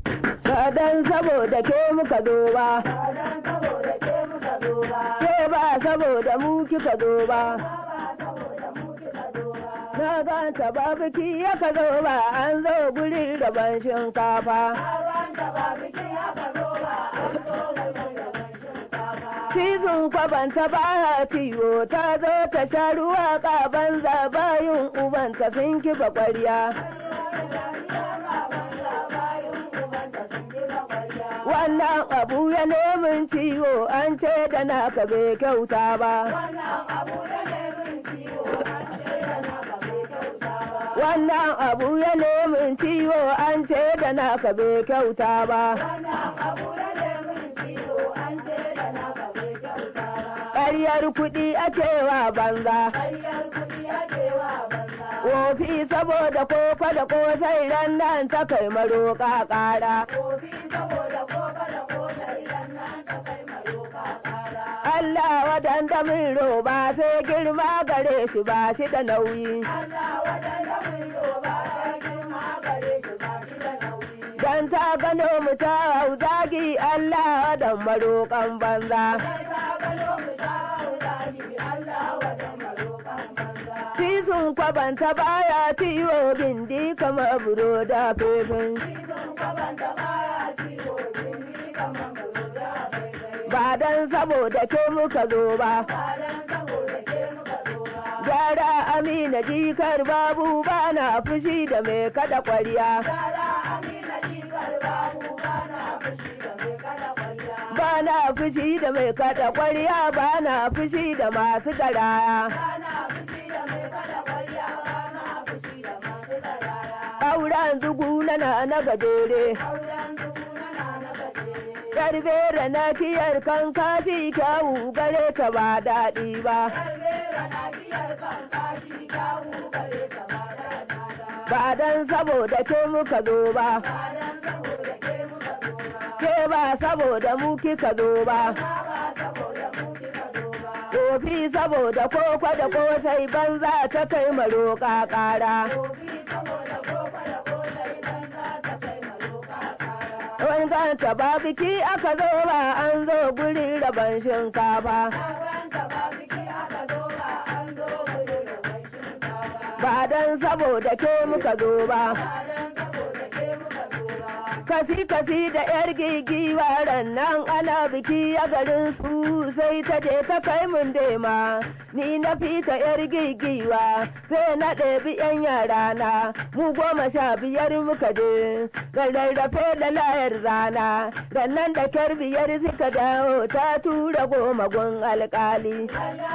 ba dan saboda ke muka zo ba ke ba saboda mu kika zo ba na ganta ba biki ya ka zo ba an zo guri ban shinkafa cizon kwabanta baya ciwo ta zo ta sha ruwa ƙaban zabayin ubanta sun kifa ƙwarya wannan abu ya nemin ciwo an ce da naka bai kyauta ba wannan abu ya nemin ciwo an ce da naka bai kyauta ba ƙaryar kuɗi ake wa banza wofi saboda koko da kosai ran nan ta kai maroƙa ƙara Allah wadanda min roba sai girma gare shi ba shi da nauyi. Dan ta gano mu ta hau zagi Allah wadan maroƙan banza. Sisun kwabanta baya ciwo bindi kamar buro da fefin. Ba dan saboda ke muka zo ba. Gyara amina jikar babu ba na fushi da mai kada kwarya. Ba na fushi da mai kada kwarya ba na fushi da masu garaya. Auren zugu na na gajere. Yarbera na kiyar kan kashi kyawu gare ka ba daɗi ba. Ba dan saboda ke muka zo ba. Ke ba saboda mu kika zo ba. Kofi saboda koko da kosai banza ta kai maroƙa ƙara. Wani ganta ba biki aka zo ba an zo guri rabon shinkafa. Ba dan saboda ke muka zo ba. Kasi kasi da yar gigiwa nan ana biki a garin su sai ta je ta kai mun dema. Ni na fita yar gigiwa sai na ɗebi yan yara na mu goma sha biyar muka je. rarrafe da layar rana rannan da kyar biyar suka dawo ta tura goma gun alkali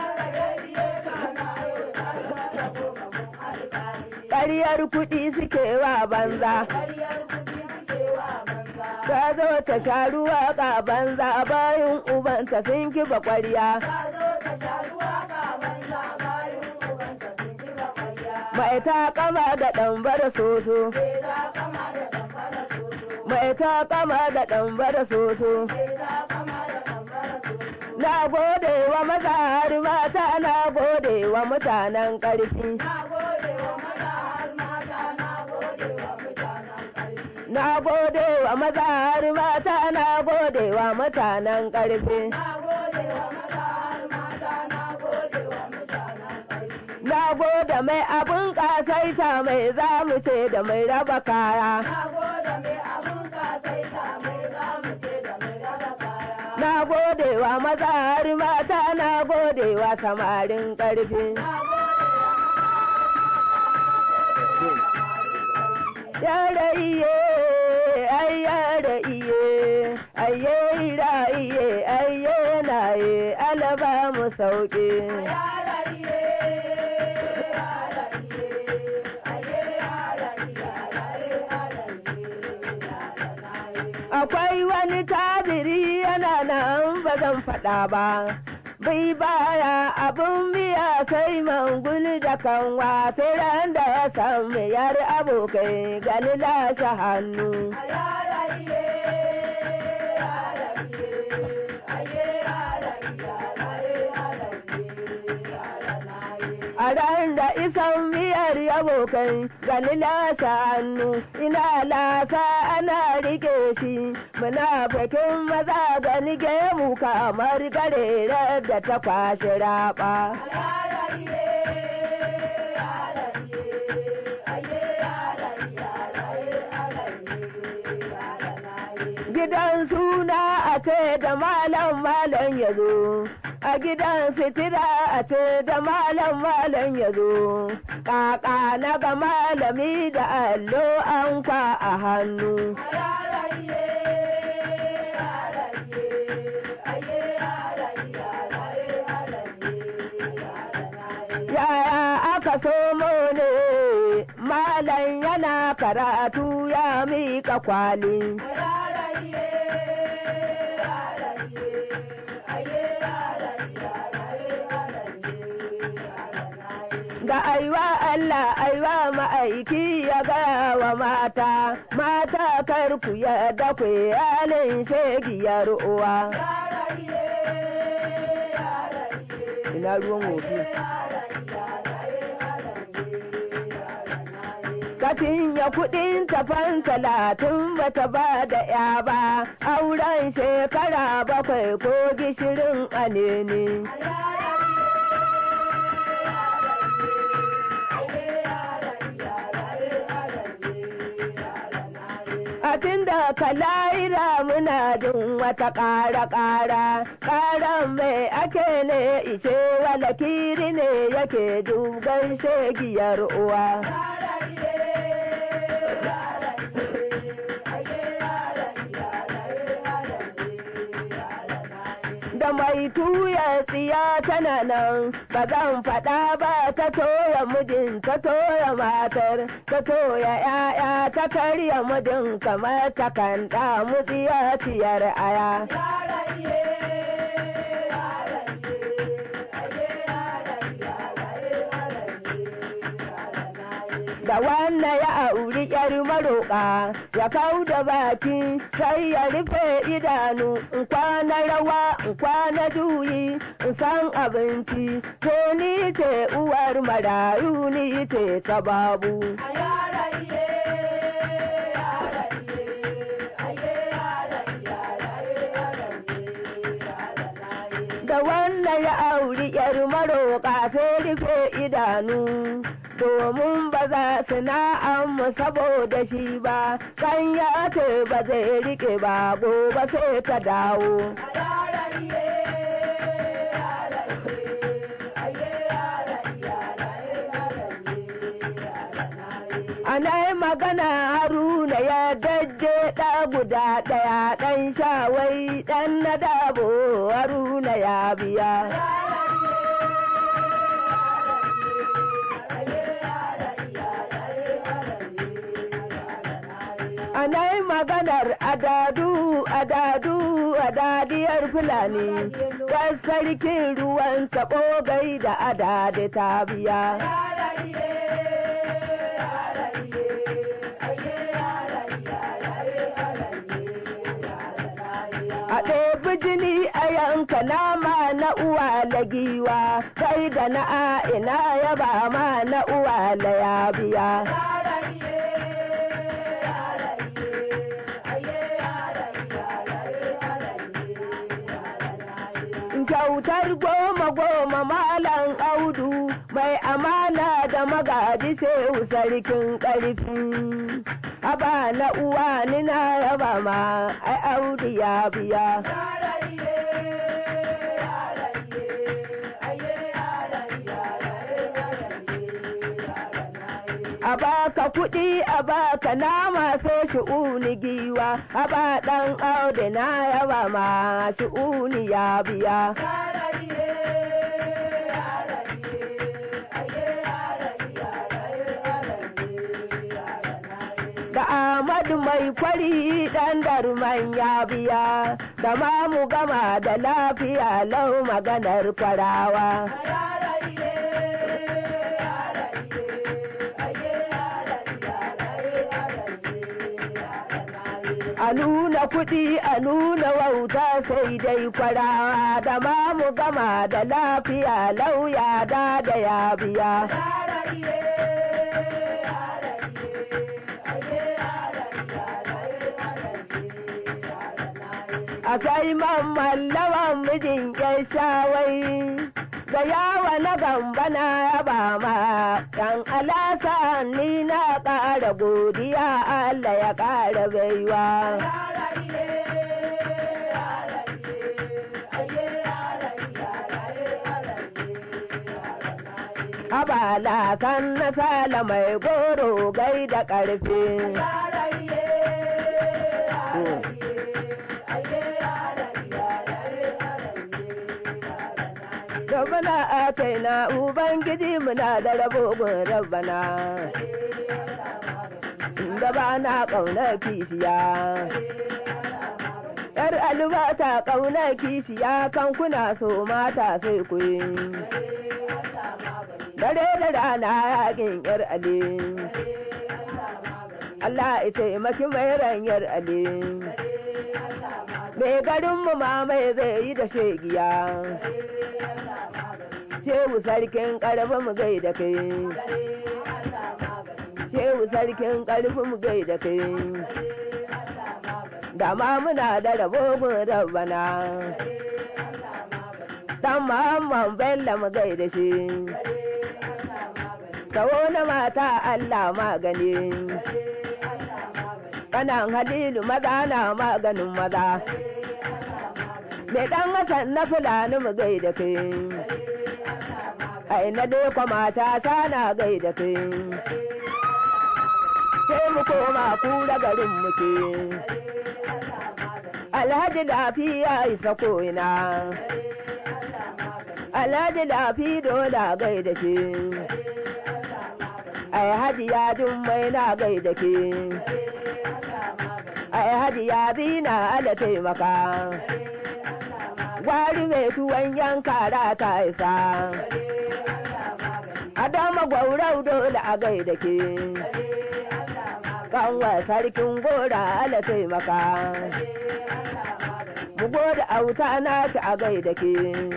ƙaryar kuɗi suke wa banza ta zo ta sha ruwa ka banza bayan ubanta sun kifa ƙwarya mai ta kama da ɗambar soso mai ta kama da ɗambar soso. Na gode wa maza har mata na gode wa mutanen ƙarfi. Na gode wa maza har mata na gode wa mutanen ƙarfi. Na gode mai abin ƙasaita mai zamu ce da mai raba kaya. Na gode wa maza har mata na gode wa samarin ƙarfi. Yara iye, ai yara iye, aye ira iye, aye na ye, alaba mu sauƙi. akwai wani tabiri yana nan ba zan faɗa ba. Bai baya abin biya sai mangul da kanwa ran da ya san yar abokai gani lashe hannu. A Mutumin da isan miyar yabo kai gani lasa hannu ina lasa ana rike shi muna bakin maza gani gemu kamar garere da ta kwashe raba. Gidan suna a ce da malam malam ya zo. a gidan fitira a ce da malam malam ya zo ƙaƙa na ga malami da allo an kwa a hannu yaya aka somo ne malam yana karatu ya miƙa kwali ga aiwa Allah aiwa ma'aiki ya gaya wa mata, mata kar ku yadda ku halin shegiyar uwa. Ina ruwan wofi. Katin ya kuɗin tafan talatin bata ba da ya ba, auren shekara bakwai ko gishirin anene. Abin da ka laira muna jin wata ƙara-ƙara, ƙaran mai ake ne ishe wala kiri ne yake dugan shegiyar uwa. Da mai tuya tsiya tana nan, ba zan faɗa ba ta toya mijin ta toya matar, ta toya ‘ya'ya ta karya mijin kamar ta kan damu ciyar aya. da wannan ya auri yar maroƙa ya kau da baki sai ya rufe idanu in kwana rawa in kwana juyi in san abinci to ni ce uwar marayu ni ce ta babu da wannan ya auri yar maroƙa sai rufe idanu domin ba za su na'amu saboda shi ba kan ya ce ba zai rike ba gobe sai ta dawo ana magana haruna ya dajje ɗa guda ɗaya ɗan shawai ɗan na dabo haruna ya biya anai maganar adadu adadu adadiyar fulani kan sarkin ruwan taɓo gai da adadi ta biya a ɗebi jini a yanka nama na uwa la giwa kai da na a'ina ya ba ma na uwa la ya biya kyautar goma goma malam audu mai amana da magaji shehu sarkin ƙarfi haba na uwa ni na yaba ma ai audu ya biya a baka kuɗi a baka nama sai shi'uni giwa a ba ɗan audu na yaba ma shi'uni ya biya da Ahmadu mai kwari ɗan darman ya biya da ma mu gama da lafiya lau maganar kwarawa. A nuna kuɗi a nuna wauta sai dai kwarawa da ma mu gama da lafiya lauya da da ya biya. a sai mamman lawan mijin yan shawai ga yawa na gamba na yaba ma yan alasa ni na ƙara godiya Allah ya ƙara baiwa. Abala kan na sala mai goro gai da ƙarfi. Rabbana a kai na Ubangiji muna da rabogun rabbana. Da ba na ƙaunar kishiya. ‘Yar albata ƙaunar kishiya kan kuna so mata sai ku yi. Dare da rana yakin ‘yar ali. Allah ita taimaki mai ranyar ali. Mai garinmu ma mai zai yi da shegiya. Shehu sarkin ƙarfi mu gai da kai. Shehu sarkin ƙarfi mu gai da kai. Da ma muna da rabobin rabbana. Dan Muhammad Bello mu gai da shi. Kawo na mata Allah magani. Kanan Halilu maza na maganin maza. Mai ɗan Hassan na Fulani mu gai da kai. ai na dai kwama ta sana gai da kai sai mu koma kura garin muke alhaji lafiya isa ko'ina alhaji lafi dola gai da ke ai haji ya jummai na gai da ke ai haji ya zina ala taimaka gwari mai tuwon yanka ta isa Adama gwaurau dole a gaida ke, kanwa sarkin gora ala taimaka. Mu goda auta na ci a gaida ke,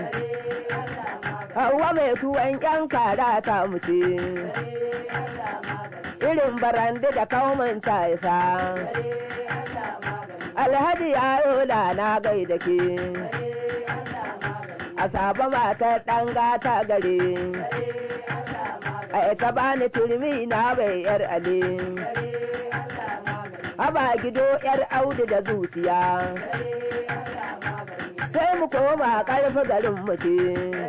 hawa mai tuwon ƴan kara ta muce. Irin barande da kaumin ta isa. Alhaji yaro da na gaida ke, a saba matar ɗan gata gare. ai ka bani turmi na bai yar ale haba gido yar audu da zuciya sai mu koma karfi garin muke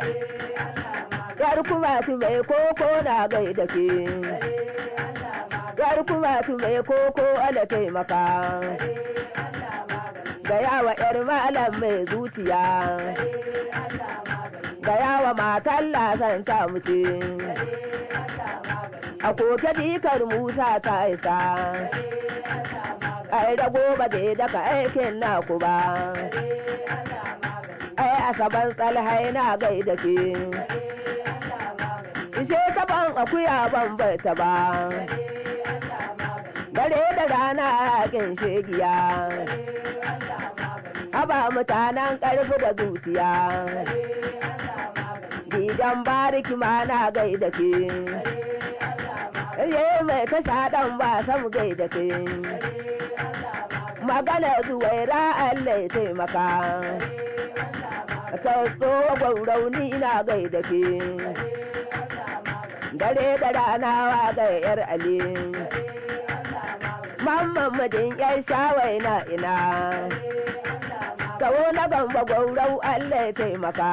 yar kuma tu mai koko na gai da ke yar kuma tu mai koko ala taimaka ga yawa yar malam mai zuciya ga yawa matan lasan ta muce a koke dikar Musa ta isa. Ai da gobe da daga aikin naku ba. Ai asaban tsalhai na gai da ke. Ishe taban akuya ban ta ba. Dare da rana yakin shegiya. Haba mutanen ƙarfi da zuciya. Gidan bariki ma na gai da ke. ye mai kasha ɗan ba sam gai da ke magana zuwaira Allah ya taimaka ta tsowa gwaurauni na gai da ke dare da rana wa ga yar ali mamman mijin yar shawai na ina kawo na gamba gwaurau Allah ya taimaka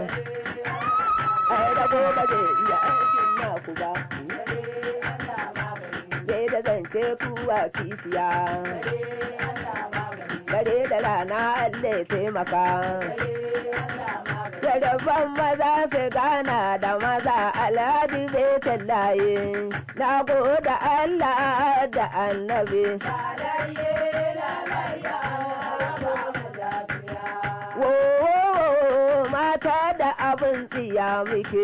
ai da gobe zai iya aikin naku ba sai da zance kuwa kishiya dare da rana Allah ya taimaka Yaraban maza su gana da maza alhaji zai tallaye na goda Allah da annabi. Wo mata da abin tsiya muke.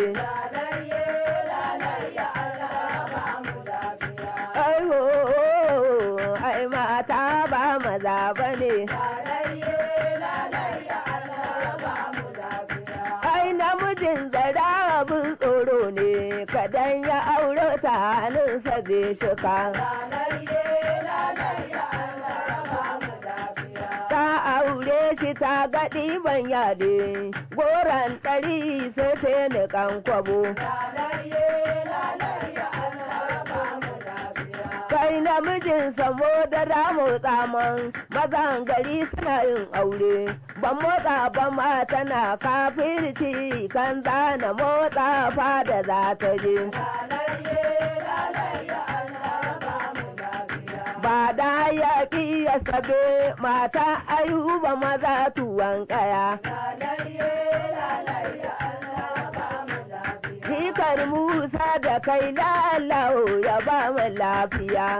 Aiwo, ai mata ba maza ba ne. Ai namijin zara abin tsoro ne, kadan ya auro ta hannunsa zai shika. Ta aure shi ta ga ɗiban yade, goron ɗari sai ta niƙan kwabo. Kai namijin samo da ramu tsaman mazan gari suna yin aure, ban motsa ba ma tana kafirci kan zana motsa fada za ta je. Ba da yaƙi ya sabe mata ayuba maza tuwon ƙaya. Hikar Musa da kai lalau ya ba mu lafiya.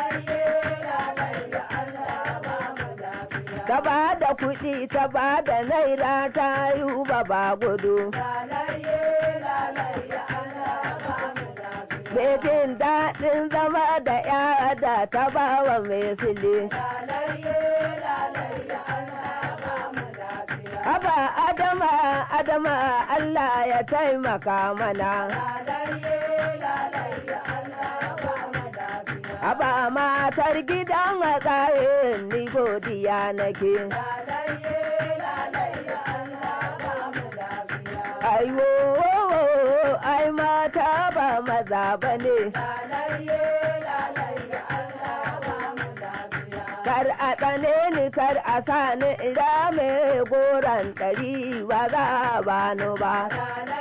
Ta ba da kuɗi ta ba da naira ta yi ba gudu. Bejin daɗin zama da ya da ta ba wa mai sile. Aba Adama, Adama Allah ya taimaka mana. Aba matar gidan matsayin ni godiya nake. Aiwo, ai mata ba maza ba ne. Kar a tsane ni kar a sa ni ira mai goron ɗari ba za a bani ba.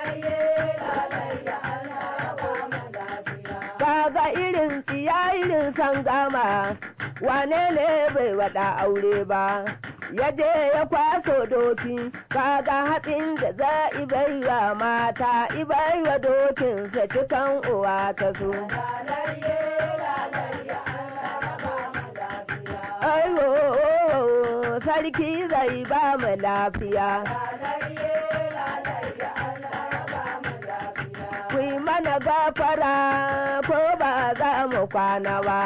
Kaga irin tsiya irin san gama, wane ne bai waɗa aure ba. ya je ya kwaso doki kaga hatsin da za ibaiwa mata ibaiwa dokinsa cikan uwa ta so aiwo sarki zai ba mu lafiya ku yi mana gafara ko ba za mu kwana ba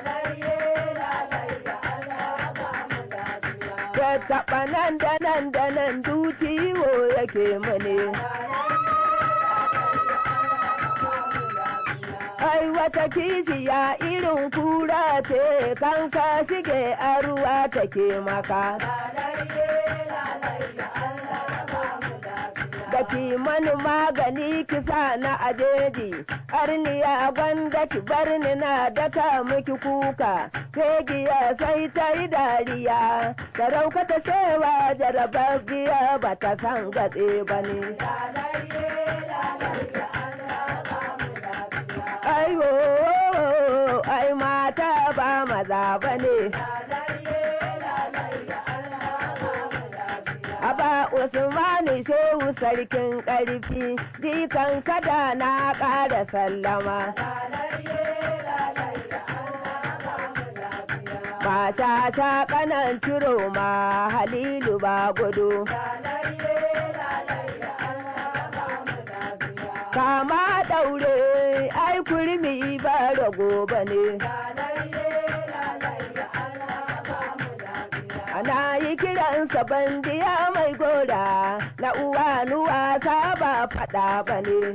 ya taɓa nan da nan da nan duciwo yake mune. Ai wata kishiya irin kura ce kan ka shige a ruwa take maka. Da mani magani kisa na ajeji, arniya gwanda ki bar ni na daka miki kuka, giya sai ta yi dariya, sarauka ta shewa jarababbiya ba ta san gatse ba ne. Aiwo, ai mata ba maza ba ne. Aba Usmani Shehu sarkin ƙarfi, jikan kada na ƙara sallama. Ba sha sha kanan ciro ma Halilu ba gudu. Kama ɗaure, ai kurmi ba rago ba ne. Ana yi kiransa bandiya mai gora na uwa nuwa ta ba faɗa ba ne.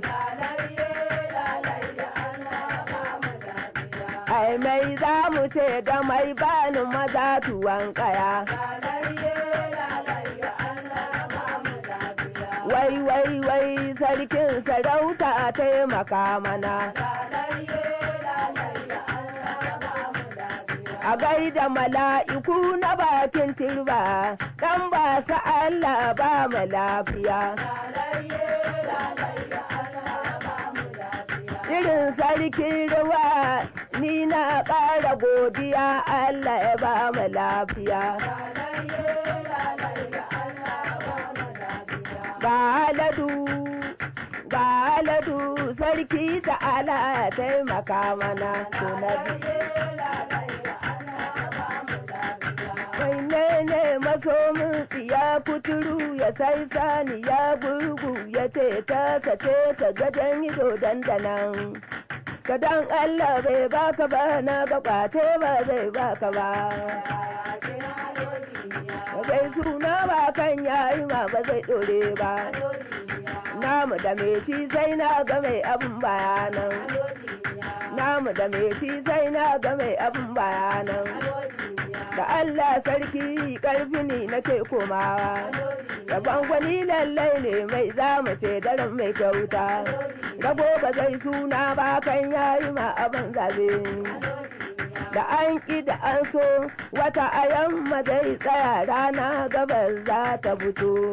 Ai mai za mu ce da mai bani maza tuwon kaya. Wai wai wai sarkin sarauta taimaka mana. a gaida mala'iku na bakin turba dan ba su Allah ba mu lafiya. Irin sarkin ruwa ni na ƙara godiya Allah ya ba mu lafiya. Ga aladu, ga aladu sarki da ala ya taimaka mana tunabi. ne masomin ya kuturu ya sai sani ya gurgu ya ce ta kace ta gajen ido dandanan kadan Allah bai baka ba na ga kwace ba zai baka ba zai suna ba kan yayi ma ba zai dore ba namu da mai shi sai na ga mai abin bayanan mu da me shi sai na ga mai abin bayanan da Allah sarki karfi ne nake komawa da gwangwani lallai ne mai zamu ce daren mai kyauta rago ba zai suna ba kan yayi ma abin zabe da an ƙi da an so wata a yamma zai tsaya rana gabas za ta fito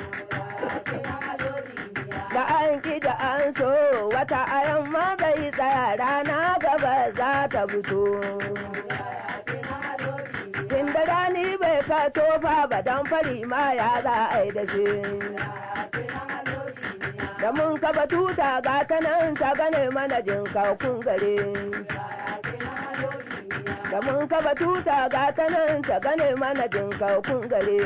da an ƙi da an so wata a yamma zai tsaya rana gabas za ta fito inda rani bai ka tofa ba don fari ma ya za a yi da shi da mun kaba tuta ga ta nan ta gane mana jin kun gare da mun kaba tuta ga ta nan ta gane mana jin kun gare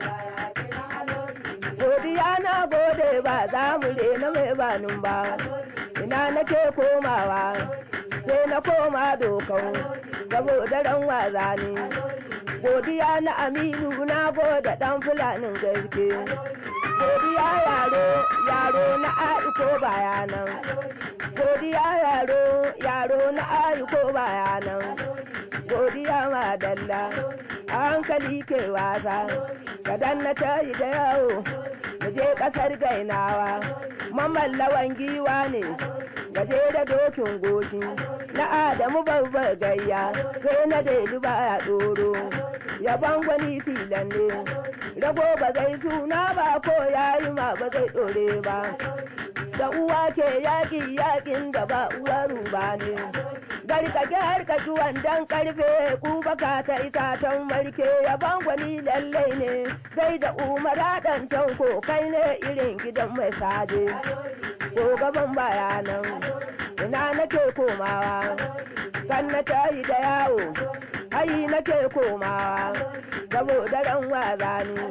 godiya na gode ba za mu rena mai banin ba ina nake komawa sai na koma dokau saboda ran waza ne godiya na aminu na gode dan fulanin gaske godiya yaro yaro na aiko bayanan godiya yaro yaro na aiko bayanan godiya madalla a hankali ke wasa kadan na tayi da yawo mu je kasar gainawa mamallawan giwa ne gaje da dokin goshi na adamu babbar gayya sai na daidu ba ya doro yaban gwani filan ne rago ba zai suna ba ko yayi ma ba zai dore ba da uwa ke yaƙi yaƙin da ba uwa ruba ne garkake harkaci wandan karfe kubaka ta itatan marke yaban gwani lallai ne sai da umara ɗan tanko kai ne irin gidan mai sade ko gaban bayanan ina nake komawa kan na tayi da yawo hayi nake komawa saboda ran waza ne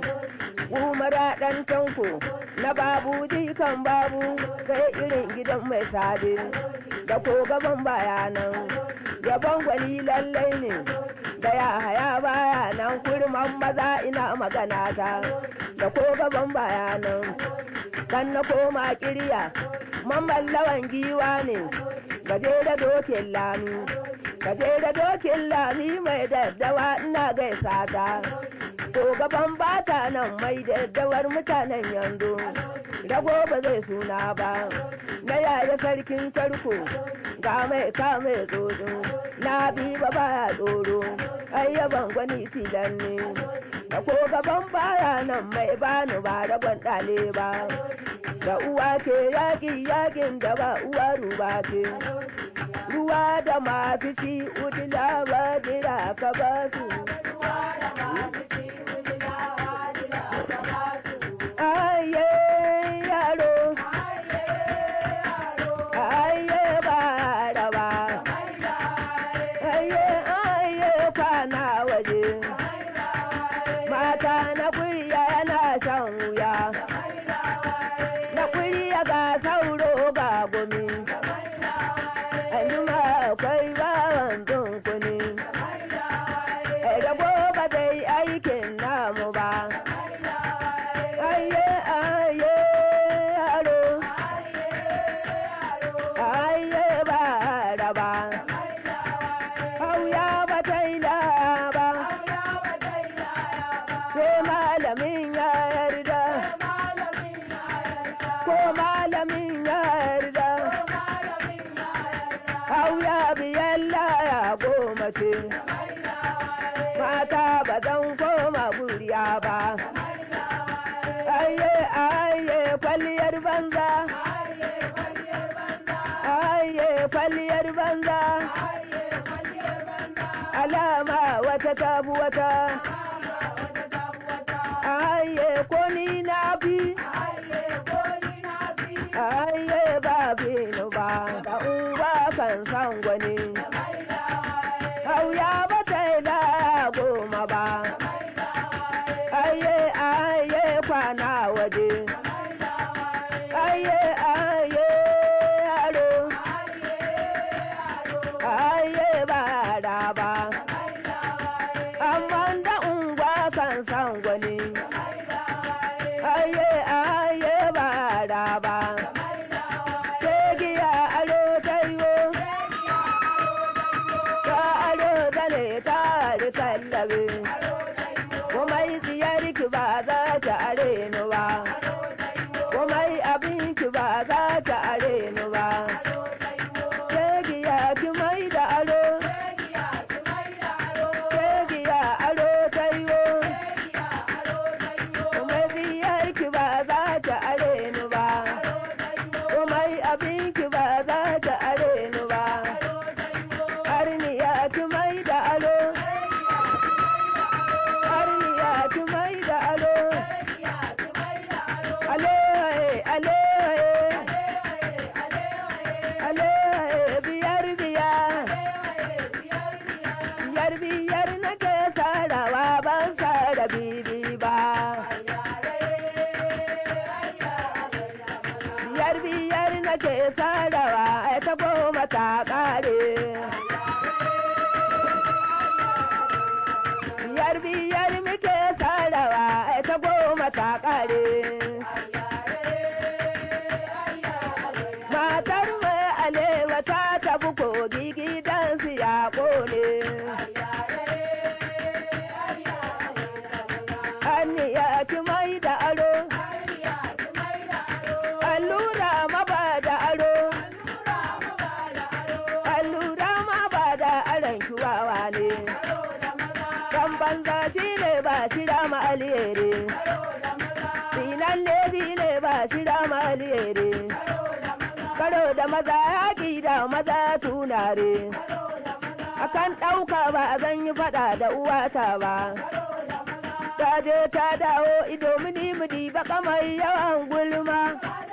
umara ɗan tanko na babu jikan babu sai irin gidan mai sade da ko gaban bayanan gaban gwani lallai ne da ya haya baya nan kurman maza ina magana ta da ko gaban bayanan kan na koma kirya mamman lawan giwa ne gaje da dokin lami gaje da dokin lami mai daddawa ina gaisa ta ko gaban bata nan mai daddawar mutanen yanzu rago ba zai suna ba na yaya sarkin tarko ga mai kame tsoro na bi ba baya tsoro ayyaban gwani filan ne da ko gaban baya nan mai bani ba rabon ɗale ba da uwa ke yaƙi yaƙin da ba uwa ruba ce ruwa da mafici udila ba jira ka ba su aye yaro aye ba raba aye aye kwana waje mata na kuriya yana shan wuya na kuriya ga sauro ga gumi anjima akwai bawan dunkuni rabo ba zai aikin namu ba aye aye yaro aye ba raba hauya ba ta yi ba sai malamin ya yarda ko malamin ya yarda hauya biyan laya goma ce mata ba zan koma buriya ba aye aye kwalliyar banza aye kwalliyar banza alama wata tabu wata aye ko ni na bi aye ba binu ba da uba kan san gwani hauya ba ta yi da goma ba aye aye kwana waje aye aye yaro aye ba da ba amma da ungwa kan san gwani aye aye ba da ba giya alo tayo ƙare. Biyar biyar muke sarawa ai ta goma ta ƙare. Matar mai alewa ta tafi kogi gidansu ya ƙone. Aniya ki mai da aro. Allura ma ba da aro. Allura ma ba da aron kiwawa ne. Dan banza shi ne ba shi da ma alheri. Sinan ne shi ne ba shi da ma alheri. Karo da maza yaƙi da maza tunare. Akan ɗauka ba a zan yi faɗa da uwata ba. Ta je ta dawo ido mini mini baka mai yawan gulma.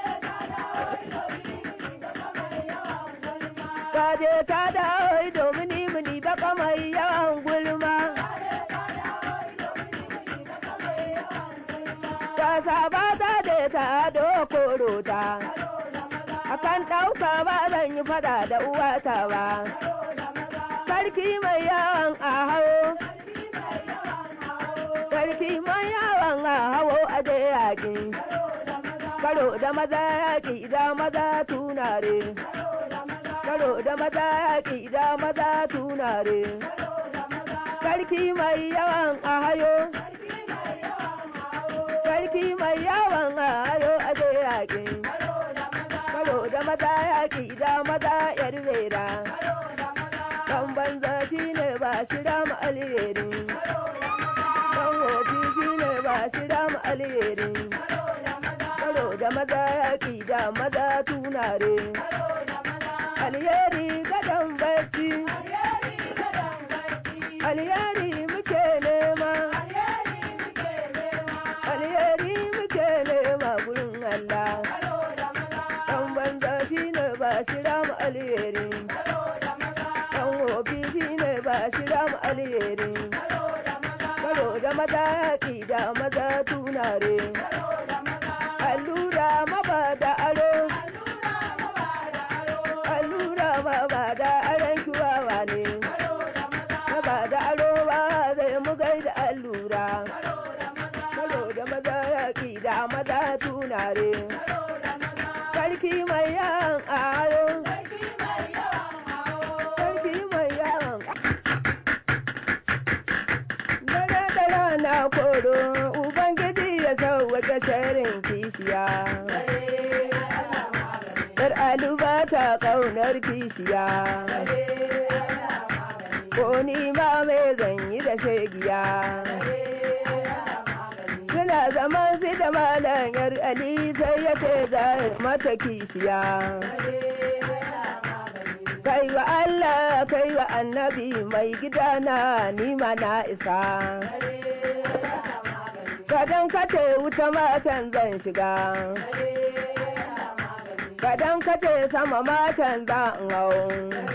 Ta je ta dawo ido mini mini baka mai yawan gulma. Ta saba ta je ta dokoro ta. Akan ɗauka ba zan yi fada da uwata ba. Sarki mai yawan a hawo. Sarki mai yawan a hawo a je yaƙi. Karo da maza yaƙi da maza tunare. Karo da maza yaƙi da maza tunare. Sarki mai yawan a hayo. Sarki mai yawan a hayo a je yaƙi. Karo da maza yaƙi da maza yar rera. Dan banza shi ne ba shi da mu alheri. Dan wofi shi ne ba shi da mu alheri. Karo da maza yaƙi da maza tunare. Alheri gadon bacci. Alheri muke nema. Alheri muke nema gurin Allah. Dan banza shi ne ba shi da mu alheri. Dan wofi shi ne ba shi da mu alheri. Karo da maza yaƙi da maza tunare. Allura maba da aro. Allura maba da aron kiwawa ne. Maba da aro ba zai mu gaida allura. Karo da maza yaƙi da maza tunare. Sarki mai yan aro. Sarki mai yan Dare da rana koro, Ubangiji ya sauwaƙe sharin kishiya. Yar aluba ta ƙaunar kishiya. Ko ni ma mai zanyi da shegiya. Suna zaman su da malam yar Ali sai ya ce za mata kishiya. Kai wa Allah kai wa annabi mai gidana ni ma na isa. Kadan kace wuta matan zan shiga. Kadan kace sama matan zan hau.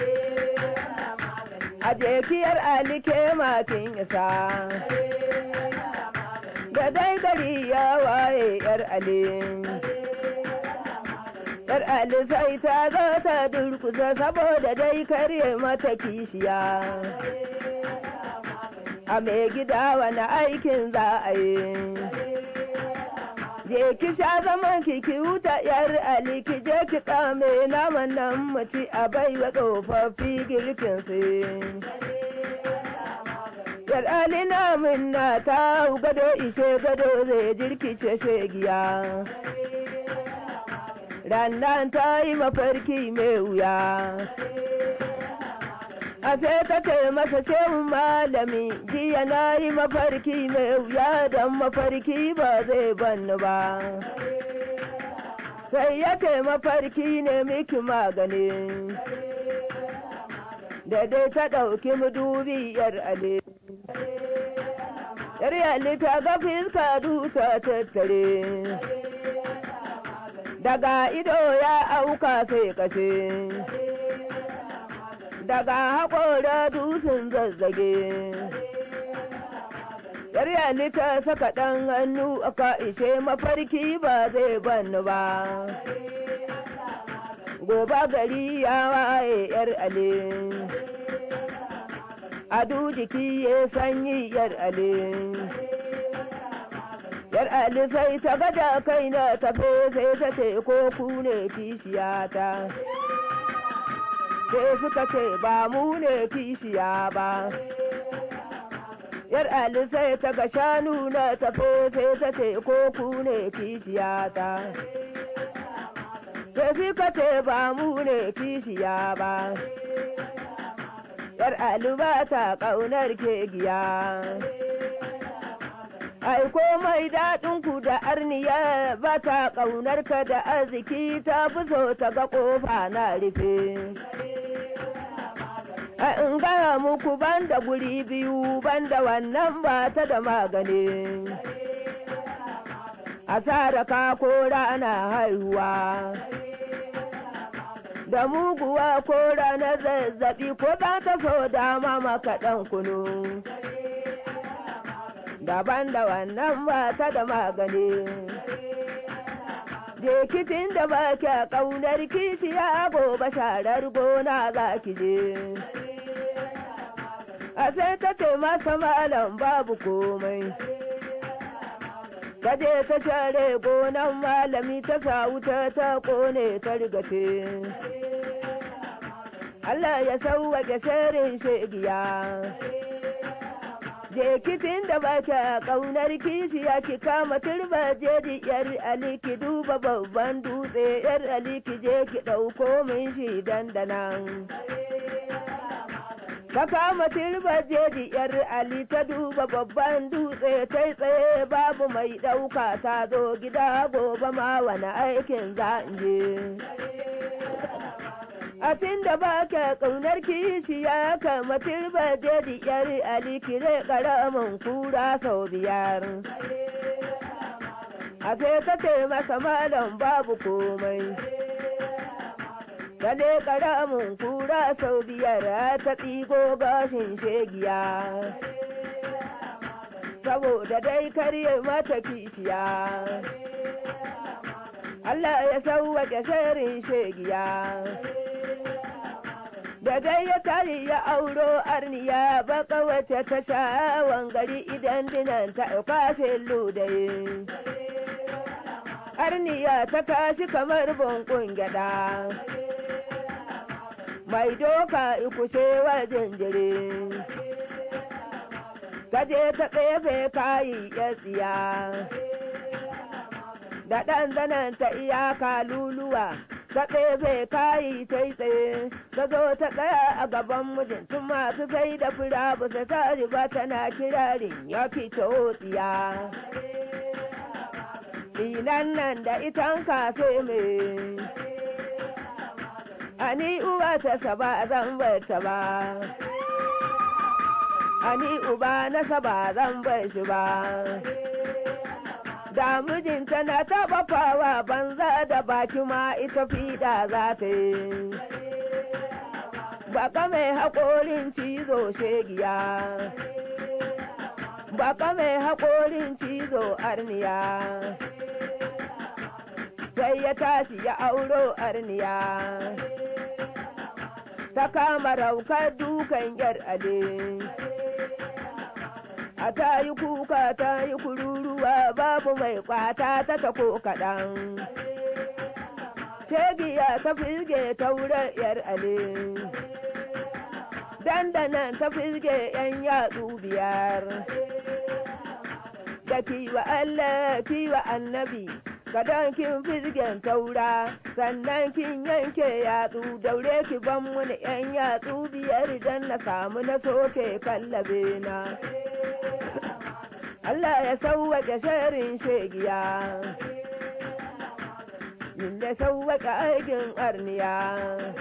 A jekiyar Ali ke makin isa. Da dai gari ya waye yar Ali. Yar Ali sai ta zo ta durkusa saboda dai karye mata kishiya. A mai gida wani aikin za a yi. Je ki sha zaman ki ki wuta yar Ali ki je ki kame naman nan muci a baiwa tsofaffi girkin su. Yar Ali namun na ta gado ishe gado zai jirkice shegiya. rannan ta yi mafarki mai wuya. A sai ta ce masa shehun malami jiya na yi mafarki mai wuya don mafarki ba zai banni ba. Sai ya ce mafarki ne miki magani. Da dai ta ɗauki mudubi yar ale. Yar yalli ta ga fiska duta tattare. daga ido ya auka sai kashe daga haƙora dusun zazzage yaryali ta saka ɗan hannu aka ishe mafarki ba zai banni ba gobe gari ya waye yar ale adu jiki ya sanyi yar ale yar ali sai ta gada kai na tafe sai ta ce ko ku ne kishiyata sai suka ce ba mu ne kishiya ba yar ali sai ta ga shanu na tafe sai ta ce ko ku ne kishiyata sai suka ce ba mu ne kishiya ba yar ali ba ta ƙaunar kegiya ai komai daɗin ku da arniya ba ta ƙaunar ka da arziki ta fi so ta ga ƙofa na rufe in gaya muku banda guri biyu banda wannan ba ta da magani asara ka ko rana haihuwa da muguwa ko rana zazzabi ko za ta so dama maka ɗan kunu daban da wannan ba ta da magani Jekitin da ba kya ƙaunar kishiya gobe sharar gona za ki je. A sai ta ce masa malam babu komai. Ta je ta share gonan malami ta sa wuta ta kone ta rigace. Allah ya sauwaƙe sharin shegiya. jekitin da ba ka ƙaunar kishiya ki kama turba jeji yar ali ki duba babban dutse yar ali ki je ki ɗauko min shi dandanan ka kama turba jeji yar ali ta duba babban dutse ta tsaye babu mai ɗauka ta zo gida gobe ma wani aikin za je a tun da ba ka ƙaunar kishi ya kama turba dedi yar alikire ƙaramin kura sau biyar a sai ta ce masa malam babu komai ta ne ƙaramin kura sau biyar ta tsigo gashin shegiya saboda dai karye mata kishiya Allah ya sauwaƙe sharin shegiya. da dai ya tari ya auro arniya baka wace ta sha'awan gari idan dinan ta kwashe ludaye arniya ta kashi kamar bunkun gyada mai doka ikushe wa jinjiri ta je ta tsefe kayi ya tsiya da ɗan zanen ta iyaka luluwa ta ɗebe kayi ta yi tsaye ta zo ta tsaya a gaban mijin tun masu sai da fura ba ta ta riba tana kirarin ya fito tsiya Dinan nan da itan kafe me ani uwa ta saba zan bar ta ba ani uba na saba zan bar shi ba da mijinta na taɓa fawa banza da baki ma ita fiɗa za ta yi. Baka mai haƙorin cizo shegiya, baka mai haƙorin cizo arniya, sai ya tashi ya auro arniya, ta kama raukar dukan yar ale. a ta yi kuka ta yi kururuwa babu mai kwata ta tako kaɗan. Shegiya ta filge ta wurin ‘yar ale, dandanan ta filge ‘yan yatsu biyar. Da kiwa Allah kiwa annabi, kadan kin filgen taura, sannan kin yanke yatsu daure ki ban muni ‘yan yatsu biyar don na samu na soke kallabe na. Allah ya sauwaƙe sharin shegiya, inda sauwaƙe aikin arniya.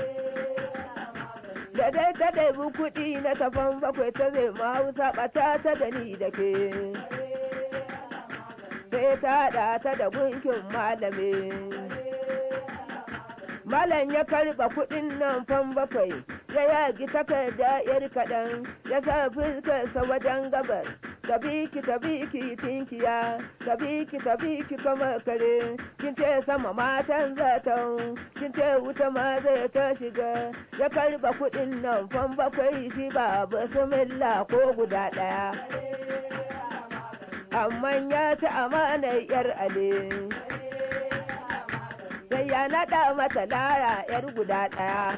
Da dai ta ɗaibi kuɗi na tafan bakwai ta zai mahausa ɓata ta da ni da ke. Sai ta haɗa ta da gunkin malame. Malam ya karɓa kuɗin nan fan bakwai, ya yagi takarda yar kaɗan, ya sa fuskarsa wajen gabar. ta biki ta biki tinkiya ta biki ta biki kama kare kin ce sama matan zaton kin ce wuta ma zai ta shiga ya karba kuɗin nan fan bakwai shi ba bismillah ko guda ɗaya amma ya ci amanar yar ale sai ya naɗa mata lara yar guda ɗaya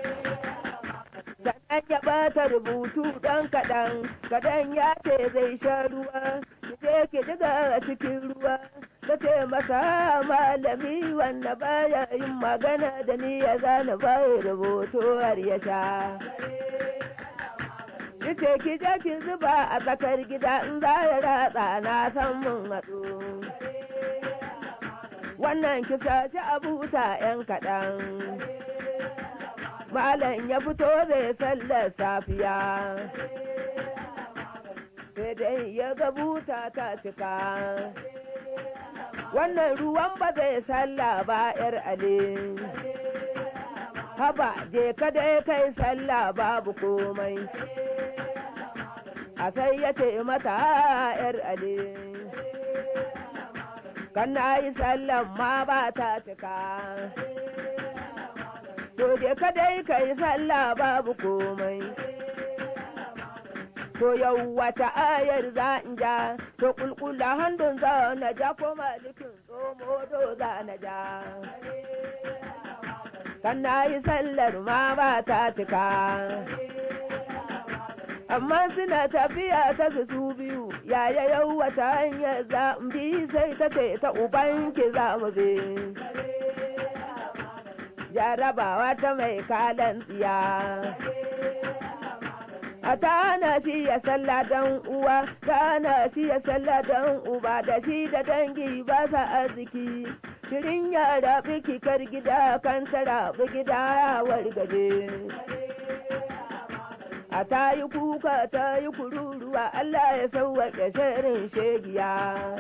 sannan ya bata rubutu ɗan kaɗan kaɗan ya ce zai sha ruwa je ki diga a cikin ruwa ta ce masa malami wanda baya yin magana da ni ya zana baya rubutu har ya sha ce ki je ki zuba a tsakar gida in za ya ratsa na san mun haɗu wannan ki saci abuta 'yan kaɗan malam ya fito zai sallar safiya sai dai ya ga buta ta cika wannan ruwan ba zai salla ba yar ale haba je ka dai kai sallah babu komai a sai ya ce mata yar ale kan na yi sallan ma ba ta cika to je ka dai ka yi sallah babu komai to yau wata ayar za in ja to kulkula handun za na ja ko malikin tsomo do za na ja kan na yi sallar ma ba ta cika amma suna tafiya ta su biyu yaya yau wata hanyar za bi sai ta ce ta ubanki za mu bi jarabawa ta mai kalan tsiya a ta shi ya salla dan uwa ta shi ya salla dan uba da shi da dangi ba sa arziki shirin yara biki kar gida kan tara gida ya wargaje a ta yi kuka ta yi kururuwa Allah ya sauwaƙe shirin shegiya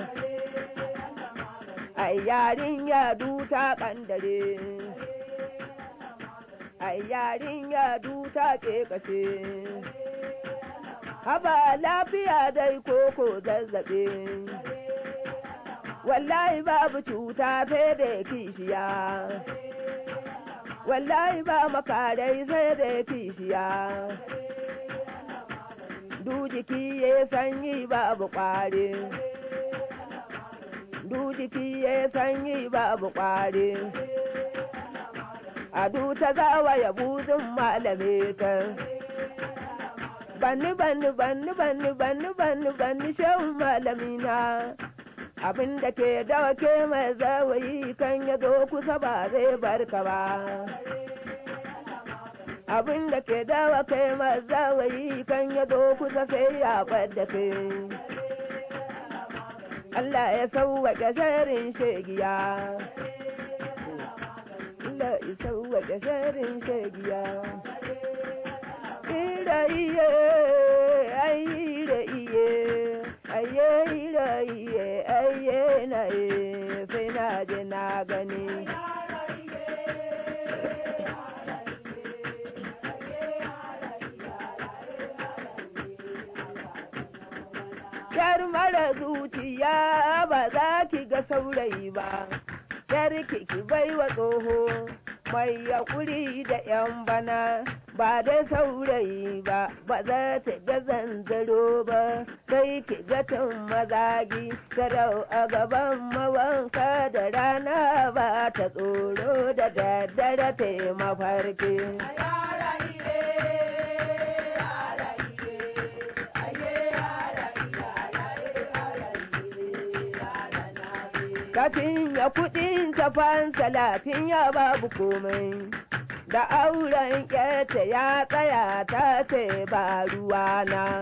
ai yarin ya duta kandare ai yarin ya duta ke kashe haba lafiya dai koko zazzaɓe wallahi babu cuta sai da kishiya wallahi ba makarai sai da kishiya du jiki ya sanyi babu ƙwari du jiki ya sanyi babu ƙwari a du ta zawa ya buzin malame ta banni banni banni banni banni banni banni shehun malamina abin da ke dawake mai zawayi kan ya zo kusa ba zai barka ba abin da ke dawa kai mai zawayi kan ya zo kusa sai ya da kai Allah ya sauwaƙe sharin shegiya Allah ya sauwaƙe sharin shegiya ira iye ai ira iye aye ira iye aye na e sai na je na gani Yar mara zuciya ba za ki ga saurayi ba, yar ki bai wa tsoho mai yaƙuri da ‘yan bana ba da saurayi ba, ba za ta ga zanzaro ba, sai ki ga tun mazagi, sarau a gaban mawanka da rana ba ta tsoro da daddare ta mafarki. Kafin ya kuɗin tafan talatin ya babu komai. Da auren ƙeta ya tsaya ta ce ba ruwana.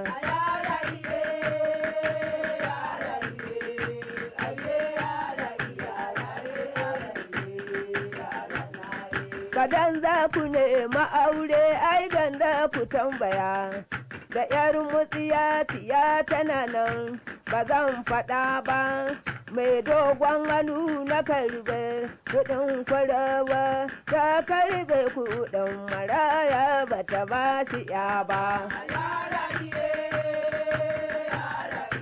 Kadan za ku nema aure ai ganda ku tambaya. Da ‘yar mutsiya tiya tana nan ba zan faɗa ba. mai dogon hannu na karbe kudin kwarawa ta karbe kudin maraya ba ta ba shi ya ba.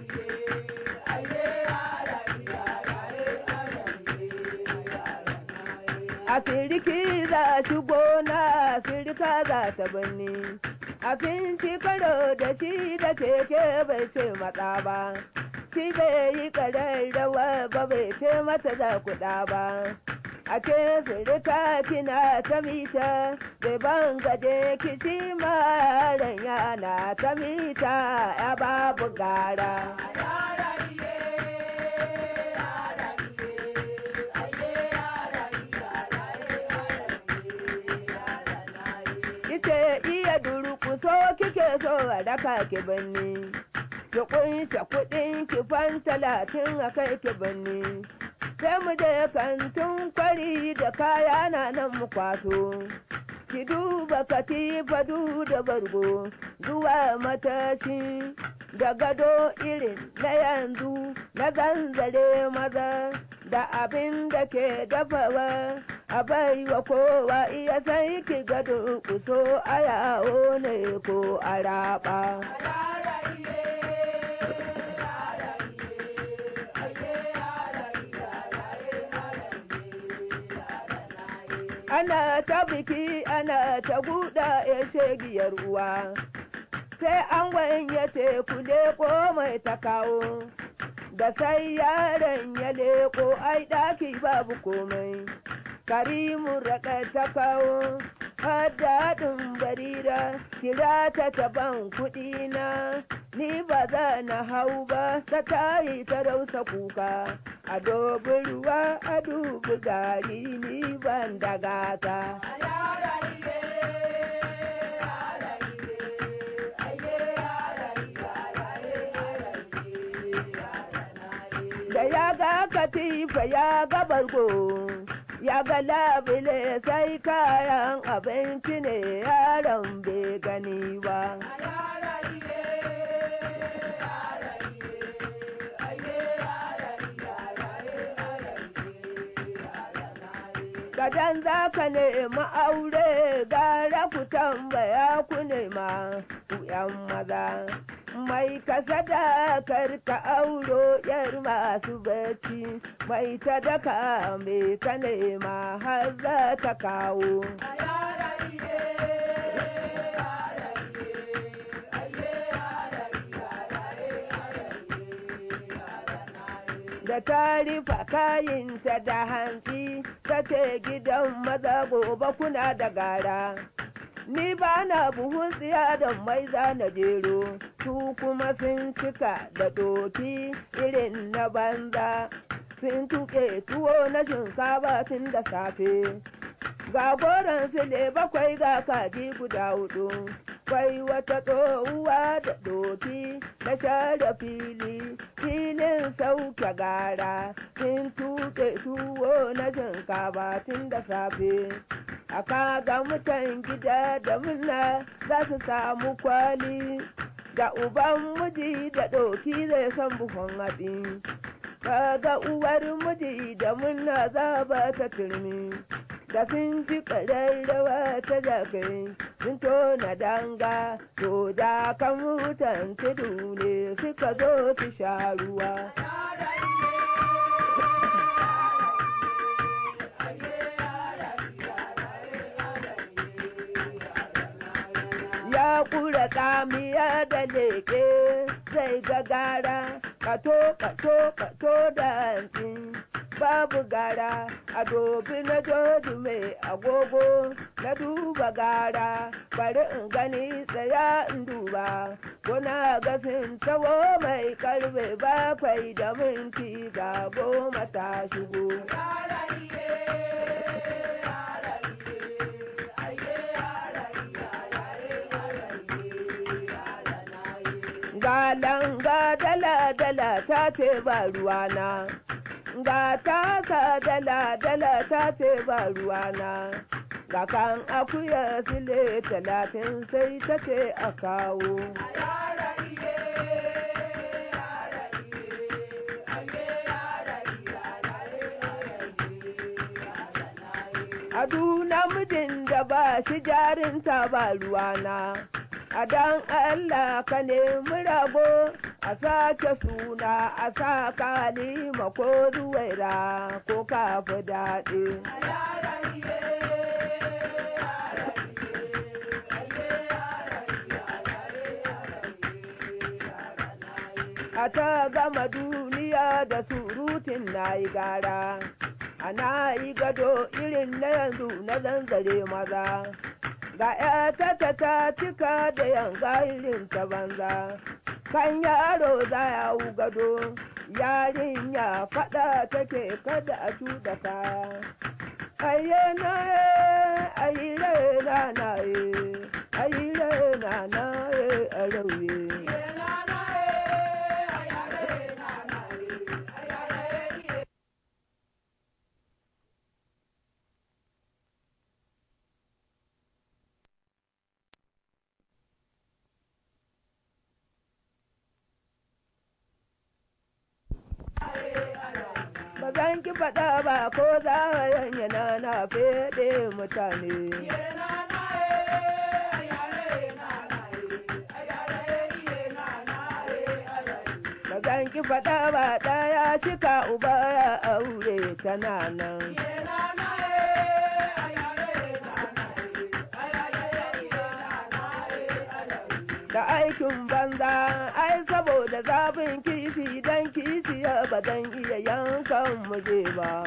a siriki za shi gona sirika za ta birni abinci karo da shi da keke bai ce matsa ba shi bai yi rawa ba bai ce mata da kuɗa ba a ce sirika kina ta mita bai ban gaje kici maran yana ta mita ya babu gara Ite iya durkuso kike so a daka ki birni. Ki kunshe kuɗin ki fan talatin a kai ki birni. Sai mu je kantin kwari da kaya na nan mu kwaso. Ki duba katifa du da bargo zuwa matashi da gado irin na yanzu na zanzare maza da abin da ke dafawa a baiwa kowa iya sai ki gado kuso a yawo ne ko a raba. Ana ta biki ana ta guda ya shegiyar uwa, sai an ya ce ku leko mai ta kawo. da sai yaron ya leko ai ɗaki babu komai karimu raɗa ta kawo daɗin barira kira ta taban kuɗi na ni ba za na hau ba ta tayi ta rausa kuka a dobi ruwa a dubi gari ni ban da gata da ya ga katifa ya ga bargo ya ga labile sai kayan abinci ne yaron bai gani ba Kadan za ka nemi aure gara ku tambaya ku nema ku ‘yan maza. mai kasada karka auro yar masu bacci mai ta daka mai ta nema har za ta kawo da ta rufa kayinta da hantsi ta ce gidan maza gobe kuna da gara ni ba na buhun tsiya da mai na jero su kuma sun cika da doki irin na banza sun tuƙe tuwo na shinkafa tun da safe ga goron sile bakwai ga kaji guda hudu kwai wata tsohuwa da doki na share fili filin sauke gara sun tuƙe tuwo na shinkafa tun da safe aka ga mutan gida da murna za su samu kwali da uban miji da ɗoki zai san buhun hatsi kaga uwar miji da murna za ba ta turmi da sun ji ƙararrawa ta jakai sun tona danga to da kan mutan tudu ne suka zo su sha ruwa ya kura tsamiya da leke zai gagara kato kato kato da hantsi babu gara a dobi na joji mai agogo na duba gara bari in gani tsaya in duba kuna gasin tawo mai karfe bakwai da minti ga goma ta shigo Galanga dala dala ta ce ba ruwana, ga tasa dala dala ta ce ba ruwana, ga kan akuya sile talatin sai ta ce a kawo. Adu namijin da ba shi jarinta ba ruwana. a dan Allah ka nemi rago a sake suna a sa kalima ko zuwaira ko kafi daɗi. a ta gama duniya da surutun na yi gara ana yi gado irin na yanzu na zanzare maza ga ‘yata ta ta cika da yanga irin ta banza kan yaro za ya wu gado yarinya faɗa take kada a tuɗa kaya ayye na ye ayire na na ye ayire na na ye a rauye ba zan ki faɗa ba ko za a yanyana na feɗe mutane. Ba zan ki faɗa ba ɗaya shika uba ya aure tana nan. Da aikin banza, ai saboda zafin kishi dan kishiya ba zan iya yankan muje ba.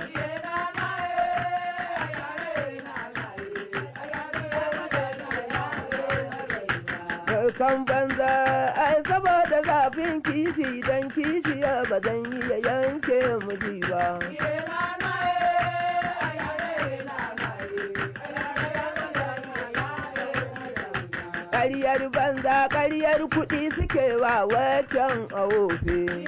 kan banza ai saboda zafin kishi dan kishiya ba zan iya yanke miji ba. Ƙaryar banza ƙaryar kuɗi suke wa waccan a wofe.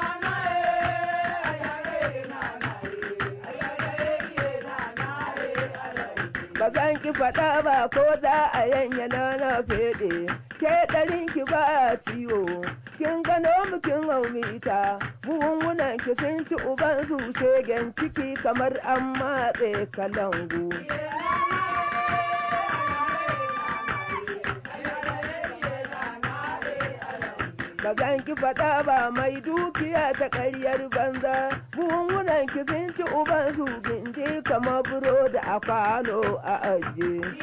ba zan ki faɗa ba ko za a yanyana na feɗe ke ɗarin ki ba ciwo kin gano mu kin haumita buhunhunan ki sun ci uban su shegen ciki kamar an matse kalangu ba zan ki faɗa ba mai dukiya ta ƙaryar banza buhunhunan ki sun ci uban su gindi kamar burodi a kwano a ajiye.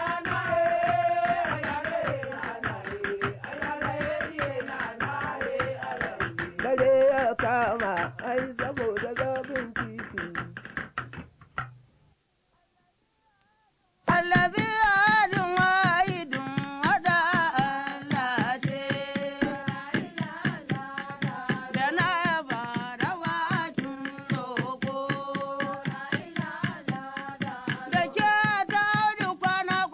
dare ya kama ai saboda zafin titi. Allazi adin wahidun wada Allah ce, da na yaba da wakin roƙo. Da ke ta kwana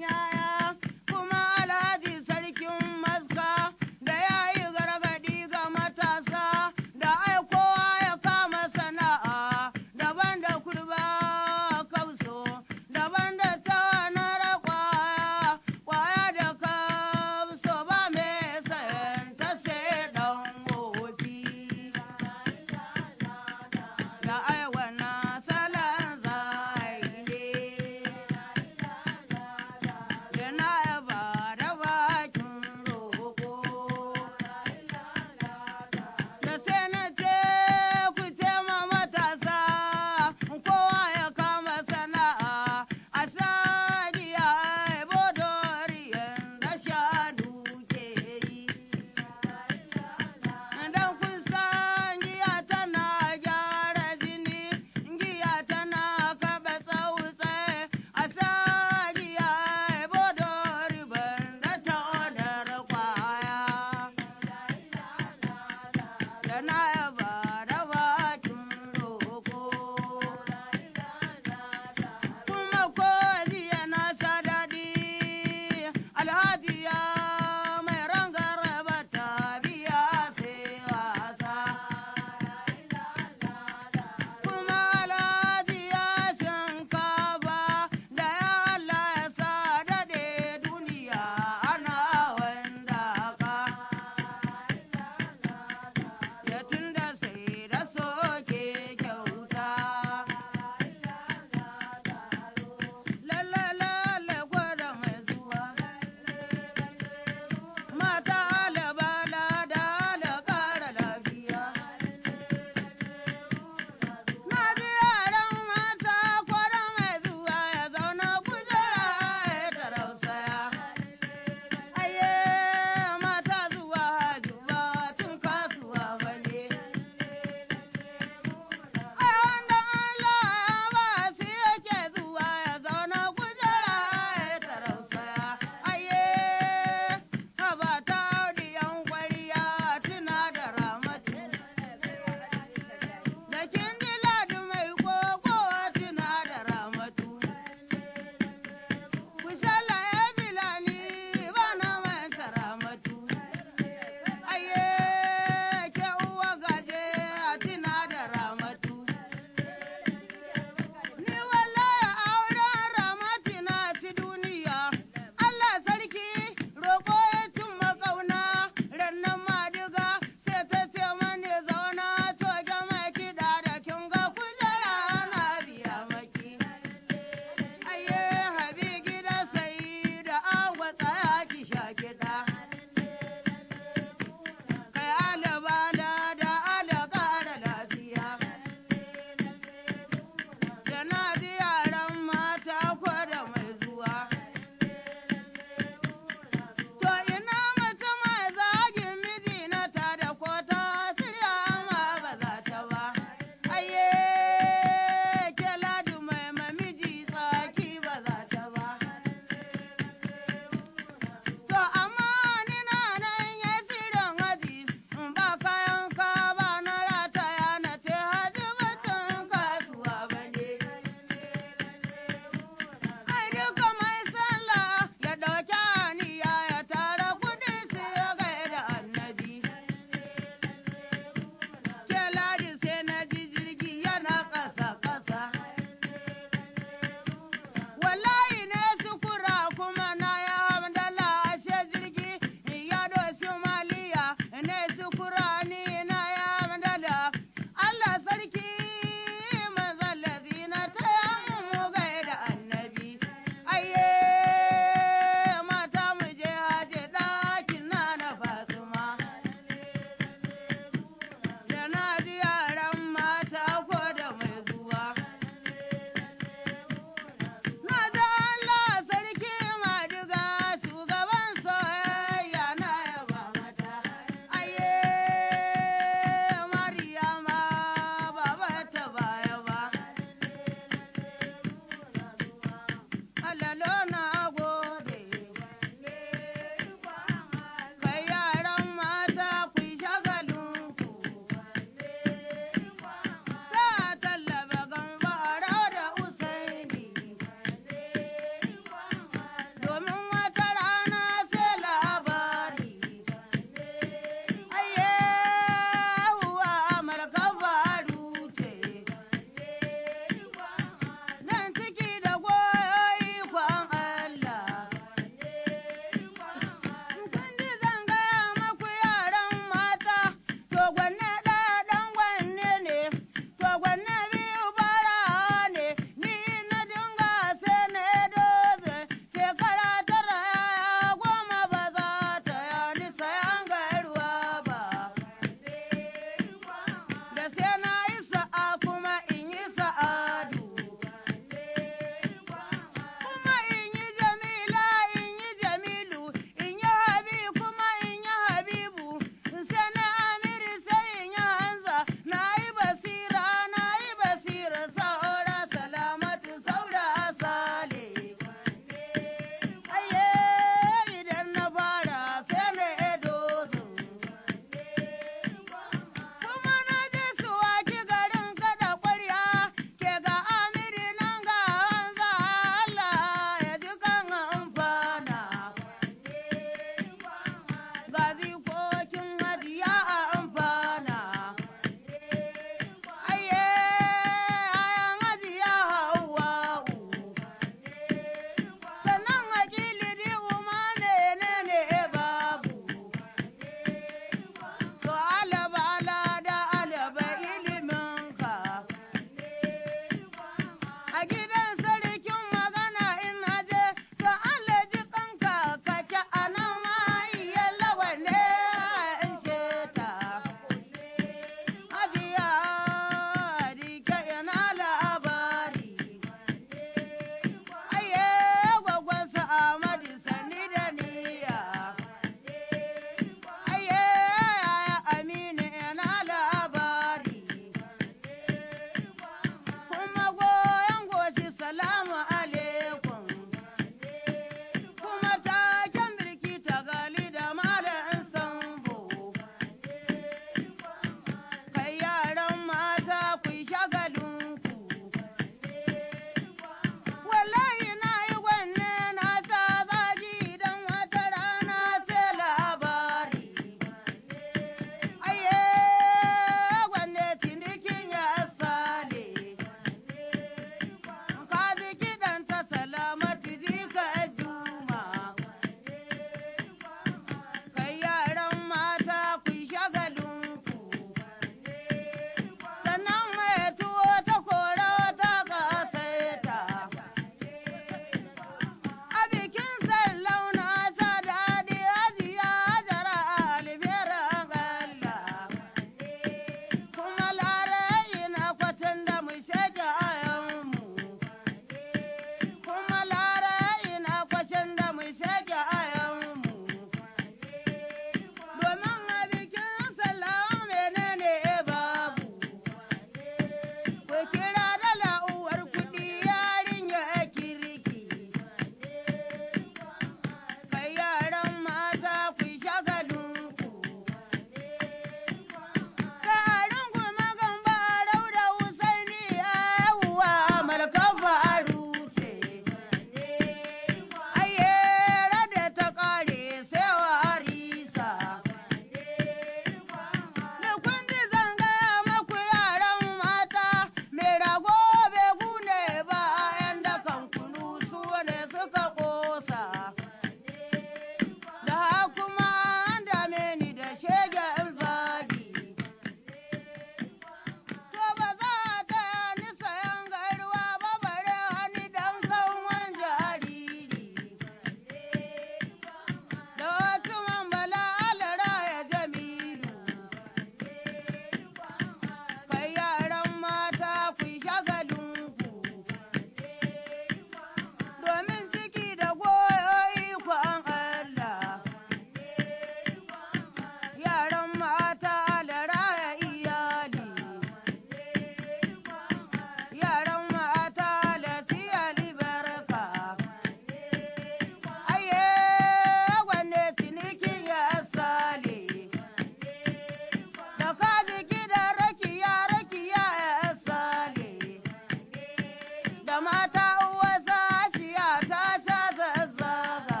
da mata uwa sashiya ta sha zazzaga.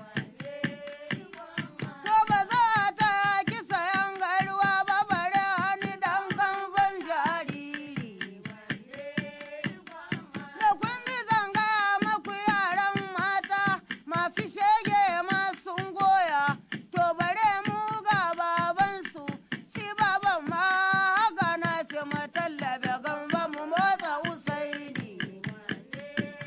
To ba za ta ki sayan garuwa ba bare hani dan kamfan jariri. Da kundi zanga maku yaran mata masu shege masu goya, to bare mu ga babansu, shi baban ma haka na ce matallabe gamba mu motsa usaini.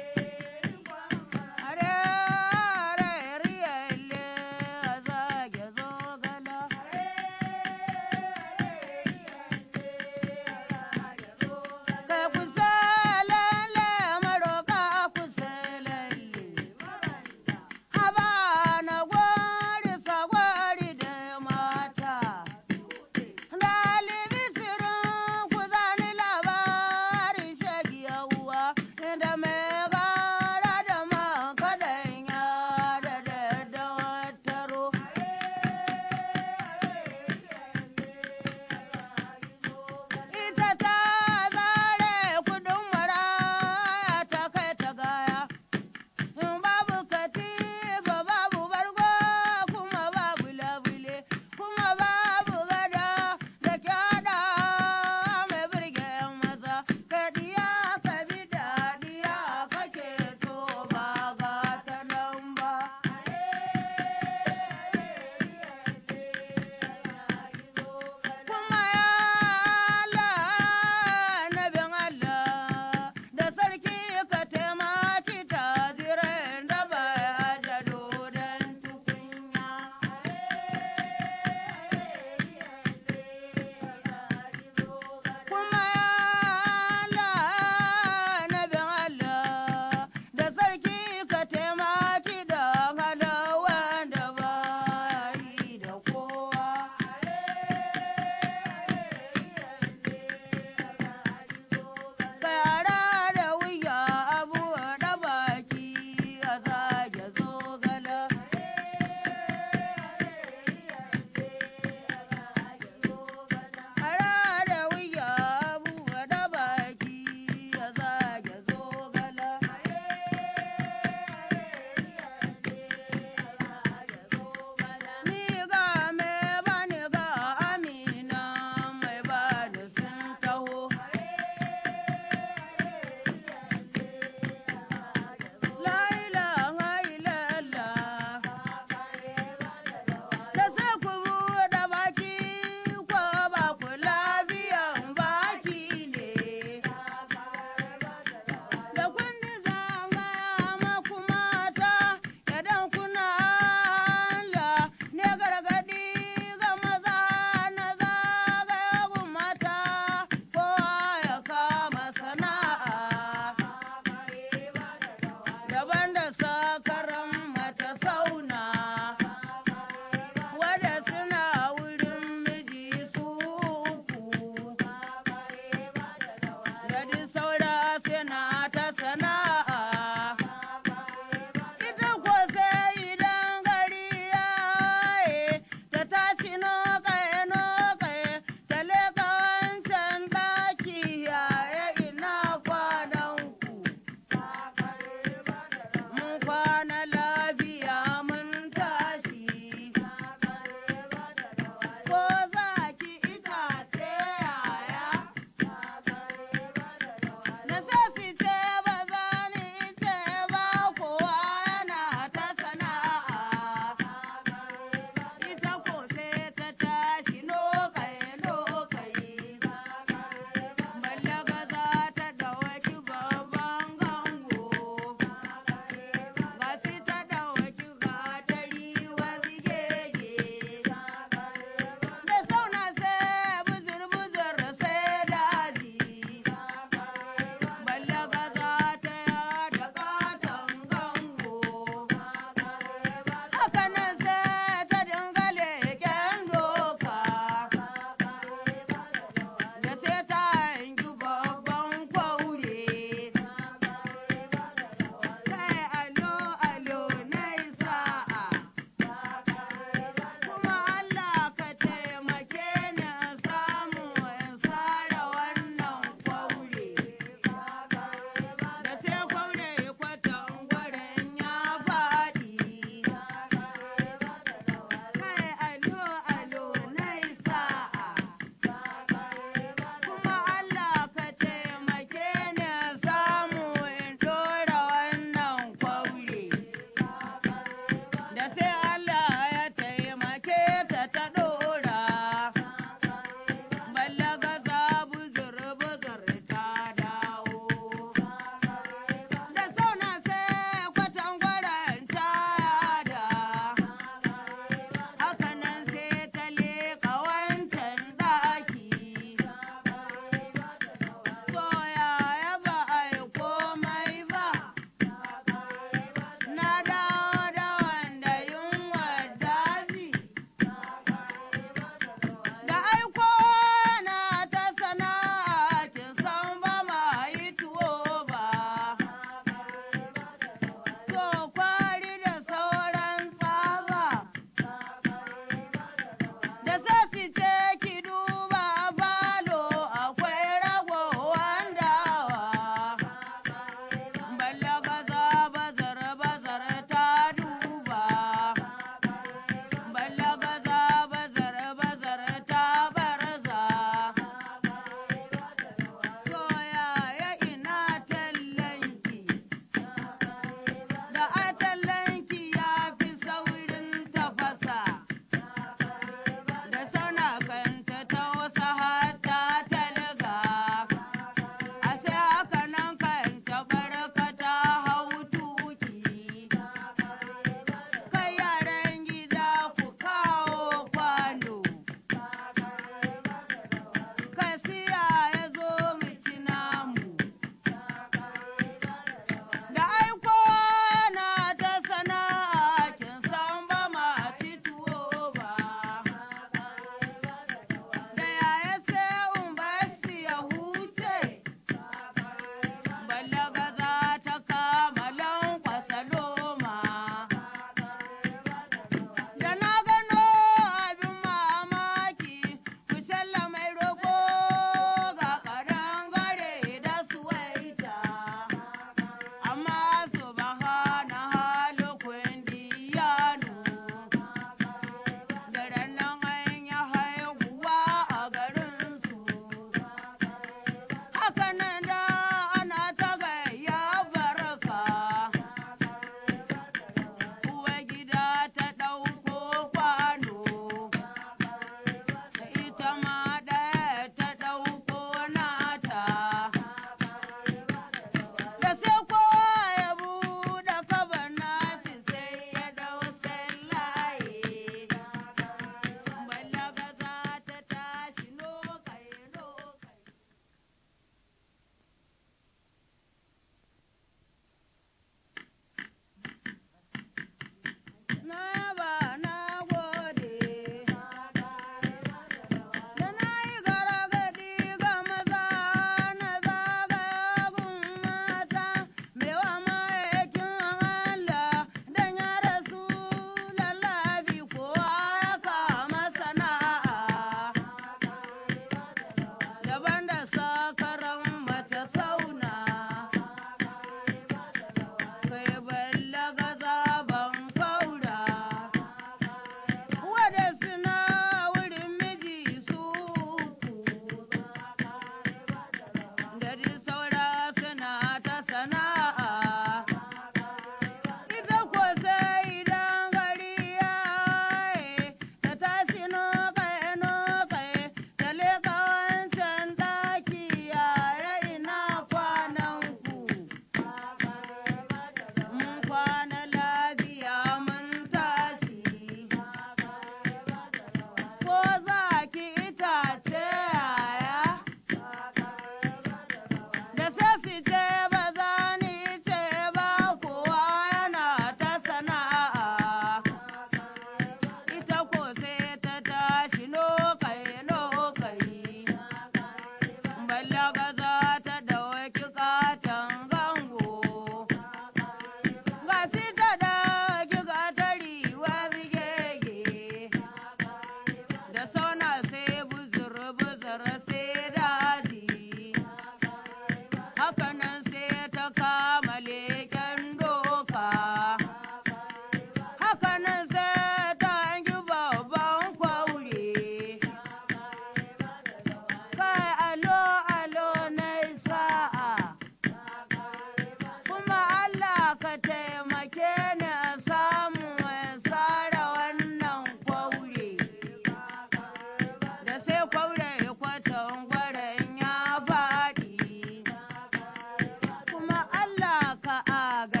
a